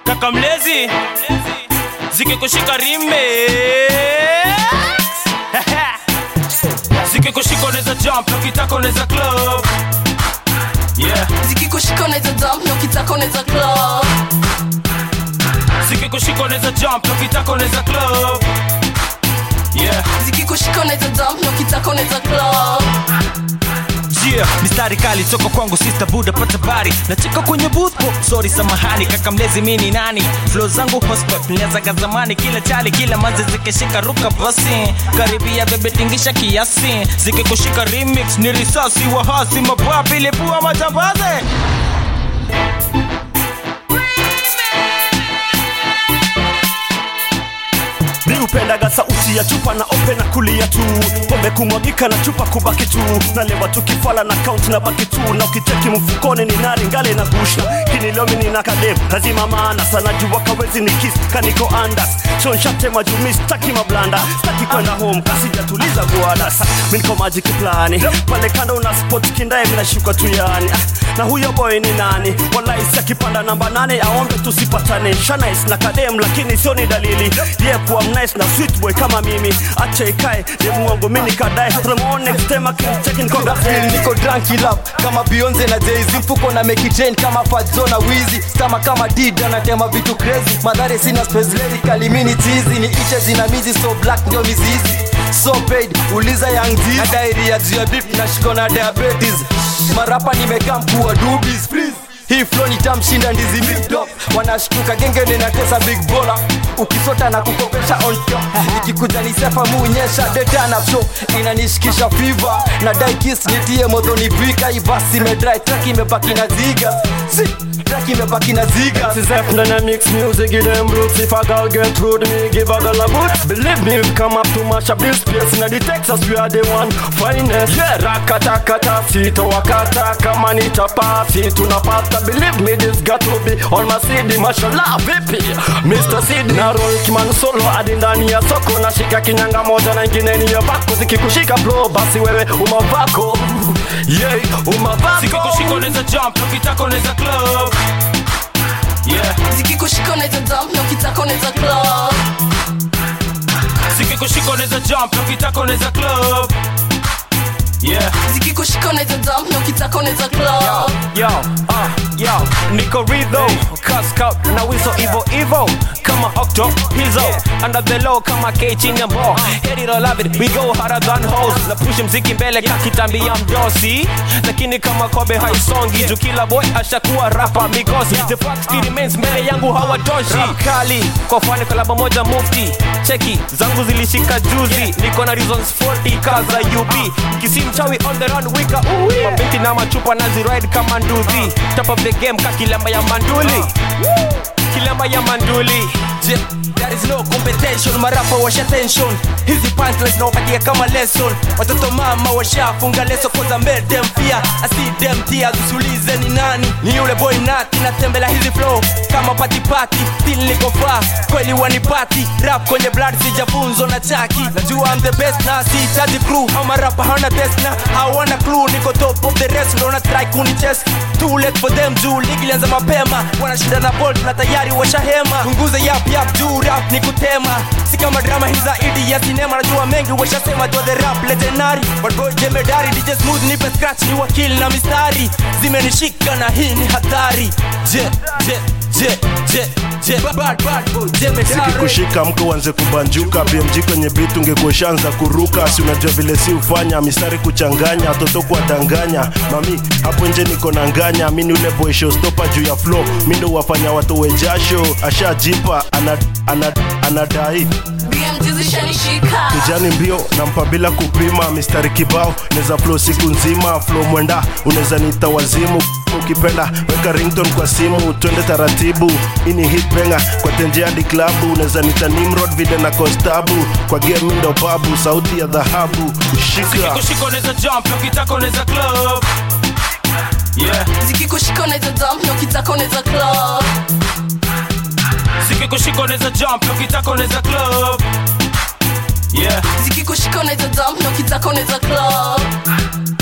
kaka mlezi zikikushika rime zikikushika unaweza jump na ukitaka unaweza club yeah zikikushika unaweza jump na ukitaka unaweza club zikikushika unaweza jump na ukitaka unaweza club yeah zikikushika unaweza jump na ukitaka unaweza club yeah. mistari kali toka kwangu sister buda pata bari nacheka kwenye booth po sorry samahani kaka mlezi mini nani flow zangu hospep nilianzaga zamani kila chali kila manzi zikishika ruka basi karibia bebe tingisha kiasi zikikushika remix ni risasi wahasi mapwapi lipua majambaze mi upendaga sauti ya chupa na ope na kulia tu pombe kumwagika na chupa kubaki tu nalewa tukifala na count na baki tu na ukicheki mfukoni ni nari ngale na gusha kinilomi nina kadem lazima maana sana jua kawezi ni kiss kaniko andas shonshate majumi staki mablanda staki kwenda home kasijatuliza guadas miniko maji kiplani pale kando una spot kindaye minashuka tu yani Ah, na huyo boy ni nani walaisi akipanda namba nane aombe tusipatane shanais na kadem lakini sio ni dalili ye kuwa mnice na sweet boy kama mimi acha ikae ni muongo mini kadae tunamuona next time akicheki Koga feel niko drunk lap kama Beyonce na Jay-Z mfuko na make it train kama Fazzo na Wheezy stama kama Dida na tema vitu crazy madhare sina space lyrically mini cheesy ni iche zinamizi so black ndio mizizi so paid uliza young G na diarrhea juu ya beef na shiko na diabetes marapa nimekaa mkuu wa dubis please hii flow nitamshinda ndizi big top wanashtuka genge ninatesa big bola ukisota na kukopesha on top ikikuja ni sefa muonyesha data na show inanishikisha fever na dai kiss nitie modhoni bika ibasi imedry track imebaki na ziga si track imebaki na ziga Zep ndani ya mix music give them roots If a girl get rude me give a girl a boot Believe me we've come up to mash up this place Inna the Texas we are the one finest Yeah rakata kata sito wakata Kama nitapasi tunapata Believe me this got to be on my CD Mashallah vipi Mr. CD Na roll kiman solo hadi ndani ya soko Nashika kinyanga moja na ingine ni ya bako Zikikushika bro basi wewe umavako Yeah umavako zikikushika unaweza jump na ukitaka unaweza club yeah zikikushika unaweza jump na ukitaka unaweza club zikikushika unaweza jump na ukitaka unaweza club yeah zikikushika unaweza jump na ukitaka unaweza club yo uh, yo niko ridho cascout na wiso ivo ivo kama octo hizo under the low kama k chini ya mbo hate it or love it we go harder than hoes na push mziki mbele kakitambia mdosi lakini kama kobe haisongi juu kila boy ashakuwa rapa mikosi the fact still remains mbele yangu hawatoshi Rap kali kwa fani kolabo moja mufti cheki zangu zilishika juzi niko na reasons 40 kaza ub kisi mchawi on the run wika uwi mabinti na machupa naziride kama nduthi top of the game ka kilamba ya manduli kilamba ya manduli Je, there is no competition marapa washa tension hizi punchlines nawapatia kama lesson watoto mama washafunga leso koza made them fear I see them tears usiulize ni nani ni yule boy nati natembela hizi flow kama pati pati still niko far kweli wanipati rap kwenye blood sijafunzo na chaki najua I'm the best na sihitaji crew au marapa hawana test na hawana clue niko top of the rest naona try kunichase too late for them juu ligi ilianza mapema wanashinda na bolt na tayari washahema punguze yap yap juu rap ni kutema si kama drama hii zaidi ya sinema najua mengi washasema to the rap legendary but boy jemedari DJ smooth nipe scratch ni wakili na mistari zimenishika na hii ni hatari je je je je je bad bad boy jemedari kushika mko uanze kubanjuka bmg kwenye bit ungekueshaanza kuruka si unajua vile si ufanya mistari kuchanganya watoto kuwadanganya mami hapo nje niko na nganya mi ni ule boy showstopper juu ya flow mi ndo wafanya watu wejasho ashajipa ana, ana, anadai bmg zishanishika kijani mbio nampa bila kupima mistari kibao neza flow siku nzima flow mwenda unaweza nita wazimu ukipenda weka rington kwa simu twende taratibu ini hit benga kwa tenje hadi klabu unaweza nita nimrod vile na kostabu kwa game ndo babu sauti ya dhahabu shika zikikushika unaweza jump na ukitaka unaweza club yeah zikikushika unaweza jump na ukitaka unaweza club zikikushika unaweza jump na ukitaka unaweza club yeah zikikushika unaweza jump na ukitaka unaweza club